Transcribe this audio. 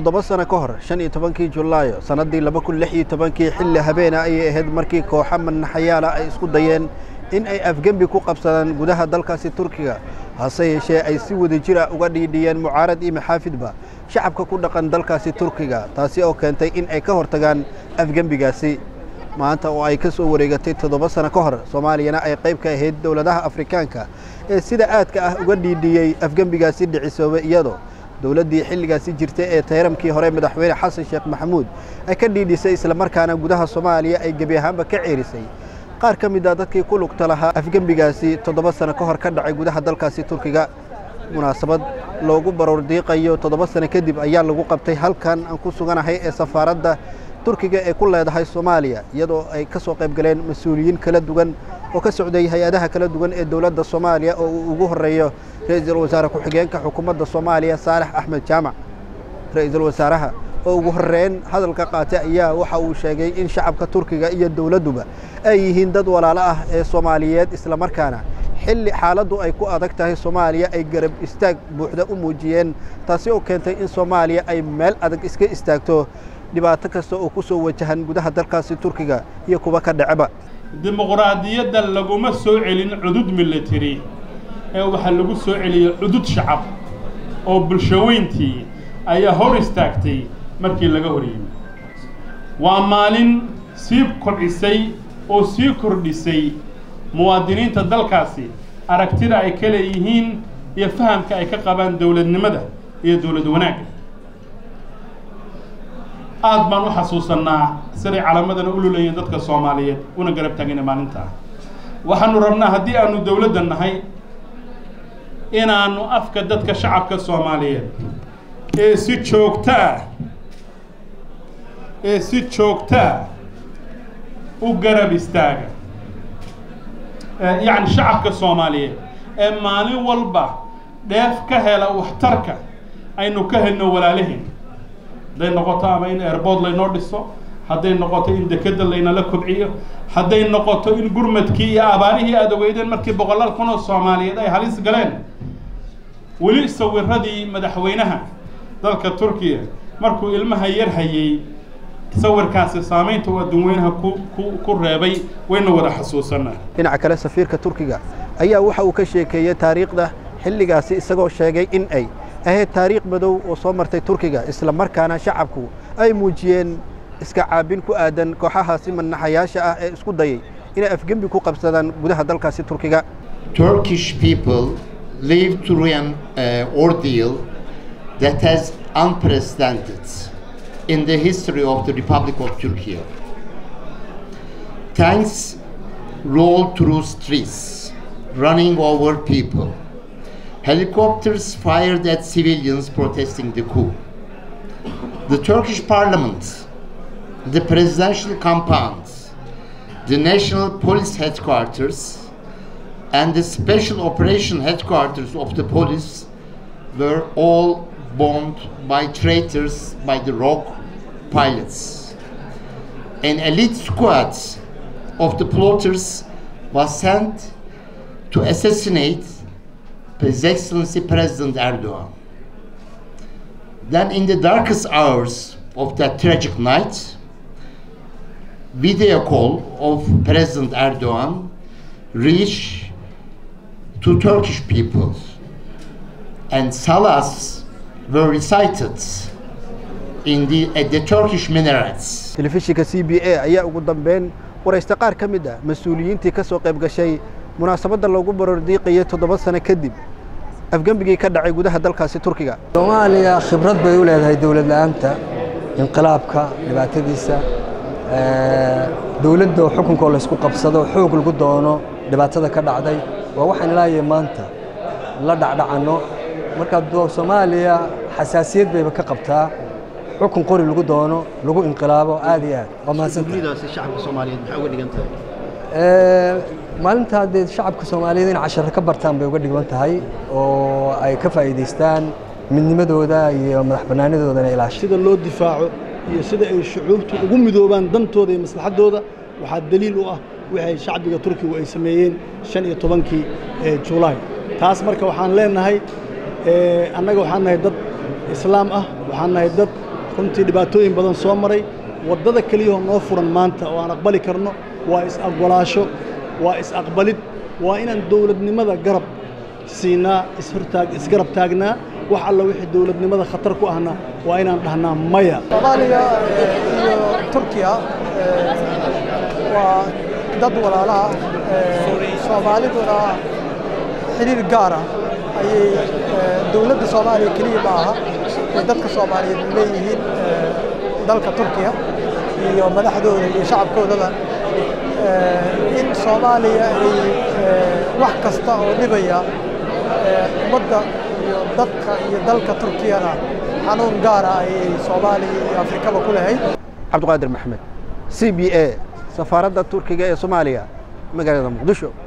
toddoba sano ka hor shan iyo tobankii julaayo sannaddii laba kun lix iyo tobankii xilli habeena ayay ahayd markii kooxo manaxayaala ay isku dayeen in ay afgembi ku qabsadaan gudaha dalkaasi turkiga hase yeeshee ay si wada jira uga dhiidhiyeen mucaarad iyo maxaafidba shacabka ku dhaqan dalkaasi turkiga taasi oo keentay in ay ka hortagaan afgembigaasi maanta oo ay ka soo wareegatay toddoba sano ka hor soomaaliyana ay qayb ka ahayd dowladaha afrikaanka ee sida aadka ah uga dhiidhiyey afgembigaasi dhicisoobay iyadoo dowladdii xilligaasi jirtay ee tayramkii hore madaxweyne xasan sheekh maxamuud ay ka dhiidhisay islamarkaana gudaha soomaaliya ay gebi ahaanba ka ceerisay qaar ka mid a dadkii ku lugta lahaa afgembigaasi toddoba sano ka hor ka dhacay gudaha dalkaasi turkiga munaasabad loogu baroor diiqayo toddoba sano kadib ayaa lagu qabtay halkan aan ku suganahay ee safaaradda turkiga ee ku leedahay soomaaliya iyadoo ay ka soo qayb galeen mas-uuliyiin kala duwan oo ka socday hay-adaha kala duwan ee dowladda soomaaliya oo uu ugu horreeyo ra-iisul wasaare ku-xigeenka xukuumadda soomaaliya saalex axmed jaamac ra-iisul wasaaraha oo ugu horreyn hadalka qaatay ayaa waxa uu sheegay in shacabka turkiga iyo dowladduba ay yihiin dad walaalo ah ee soomaaliyeed islamarkaana xilli xaaladdu ay ku adag tahay soomaaliya ay garab istaag buuxda u muujiyeen taasi oo keentay in soomaaliya ay meel adag iska istaagto dhibaato kasta oo ku soo wajahan gudaha dalkaasi turkiga iyo kuwa ka dhaceba dimuqraadiyadda laguma soo celin cudud military ee waxaa lagu soo celiyey cudud shacab oo bulshaweyntii ayaa hor istaagtay markii laga hor yimi waa maalin sii kordhisay oo sii kordhisay muwaadiniinta dalkaasi aragtida ay ka leeyihiin iyo fahamka ay ka qabaan dowladnimada iyo dowlad wanaagga aad baan u xasuusannaa siday calaamadana u lulayeen dadka soomaaliyeed una garab taagayna maalintaa waxaanu rabnaa haddii aanu dowladda nahay inaannu afka dadka shacabka soomaaliyeed ee si joogtaa ee si joogtaa u garab istaaga yacni shacabka soomaaliyeed ee maalin walba dheef ka hela waxtarka aynu ka helno walaalahin hadday noqoto ama in airbood laynoo dhiso hadday noqoto in dekedda laynala kobciyo hadday noqoto in gurmadkii iyo abaarihii aada ogeydeen markii boqolaal kun oo soomaaliyeed ay halis galeen weli sawiradii madaxweynaha dalka turkiya markuu ilmaha yar hayay sawirkaasi saamaynta uu adduunweynaha ku ku ku reebay wayna wada xasuusanaa dhinaca kale safiirka turkiga ayaa waxa uu ka sheekeeyey taariikhda xilligaasi isagoo sheegay in ay ahayd taariikh madow oo soo martay turkiga isla markaana shacabku ay muujiyeen iska caabin ku aadan kooxahaasi manaxayaasha ah ee isku dayay inay afgembi ku qabsadaan gudaha dalkaasi turkiga Turkish people lived through an uh, ordeal that has unprecedented in the history of the Republic of Turkey. Tanks rolled through streets, running over people. Helicopters fired at civilians protesting the coup. The Turkish parliament, the presidential compound, the national police headquarters, and the special operation headquarters of the police were all bombed by traitors by the rogue pilots. An elite squad of the plotters was sent to assassinate His Excellency President Erdogan. Then, in the darkest hours of that tragic night, video call of President Erdogan reached to Turkish people, and salahs were recited in the, at the Turkish minarets. telefishinka c b a ayaa ugu dambeyn waraysta qaar ka mid ah mas-uuliyiintii ka soo qayb gashay munaasabadda loogu barordiiqayay toddoba sano kadib afgembigii ka dhacay gudaha dalkaasi turkiga soomaaliya khibrad bay u leedahay dowlad la-aanta inqilaabka dhibaatadiisa dowladda xukunkoo laysku qabsado xoog lagu doono dhibaatada ka dhacday waa waxaan ilaahay maanta la dhacdhacanno marka soomaaliya xasaasiyad bayba ka qabtaa xukun qori lagu doono lagu inqilaabo aad iyo aad waa mahadsantahay daasi shacabka soomaaliyeed maxay uga dhigan tahay maalintaa dee shacabka soomaaliyeed in casharo ka bartaan bay uga dhigan tahay oo ay ka faa'iidaystaan midnimadooda iyo madax bannaanidoodana ilaasha sida loo difaaco iyo sida ay shucuubtu ugu midoobaan dantooda iyo maslaxaddooda waxaa daliil u ah wixii shacbiga turkigu ay sameeyeen shan iyo tobankii julaay taas marka waxaan leenahay annaga waxaan nahay dad islaam ah waxaan nahay dad runtii dhibaatooyin badan soo maray waddada keliyahoo noo furan maanta oo aan aqbali karno waa is-aqbalaasho waa is-aqbalid waa inaan dowladnimada garab siinaa ishortaag isgarab taagnaa wax alla wixii dowladnimada khatar ku ahna waa inaan dhahnaa maya soomaaliya iyo turkiya waa dad walaalaha soomaaliduna xiriir gaara ayay dowladda soomaaliya keliya ma aha ay dadka soomaaliyeed leeyihiin dalka turkiya iyo madaxdooda iyo shacabkoodaba in soomaaliya ay wax kasta oo dhibaya ummadda iyo dadka iyo dalka turkiyana xanuun gaara ayay soomaaliya iyo afrikaba ku lahayd cabdiqaadir maxmed c b a safaaradda turkiga ee soomaaliya magaalada muqdisho